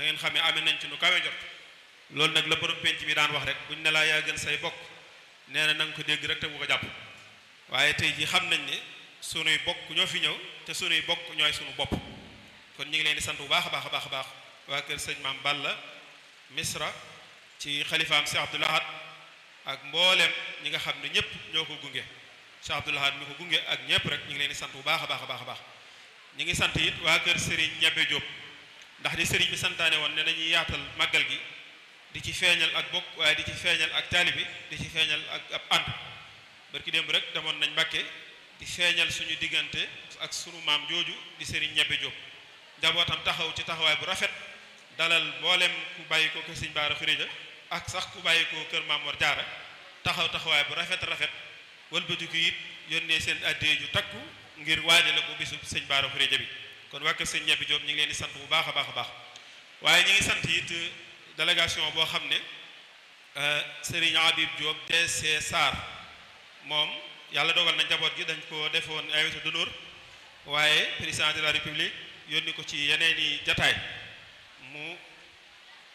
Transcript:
na ngeen xam ne amee nañ ci nu kawe jot loolu nag la borom penc mi daan wax rek buñ ne laa yaa gën say bokk nee na na nga ko dégg rek te bu ko jàpp waaye tey ji xam nañ ne sunuy bokk ñoo fi ñëw te sunuy bokk ñooy sunu bopp kon ñu ngi leen di sant bu baax a baax a baax a baax waa kër sëñ maam Balla Misra ci xalifaam Cheikh Abdoul Ahad ak mboolem ñi nga xam ne ñëpp ñoo ko gunge Cheikh Abdoul Ahad mi ko gunge ak ñëpp rek ñu ngi leen di sant bu baax a baax a baax a baax ñu ngi sant it waa kër Serigne Ñebe Diop ndax di Serigne bi santaane woon ne nañuy yaatal màggal gi di ci feeñal ak bokk waaye di ci feeñal ak taalibi di ci feeñal ak ab ànd barki démb rek demoon nañ Mbàkke di feeñal suñu diggante ak sunu maam jooju di Serigne Ñebe Diop njabootam taxaw ci taxawaay bu rafet dalal mboolem ku bàyyi ko kër Sëñ Baara Xuréja ak sax ku bàyyi ko kër Maam Mor Jaara taxaw taxawaay bu rafet rafet wëlbatiku it yónnee seen addee ju takku ngir waajale ko bisu Sëñ Baara Xuréja bi kon waa kër Sëñ Ñebe Diop ñu ngi leen di sant bu baax a baax a baax waaye ñu ngi sant it délégation boo xam ne Serigne Habib Diop DC Sarr moom yàlla dogal na njaboot gi dañ ko defoon invité d'honneur waaye président de la république yónni ko ci yeneen i jataay mu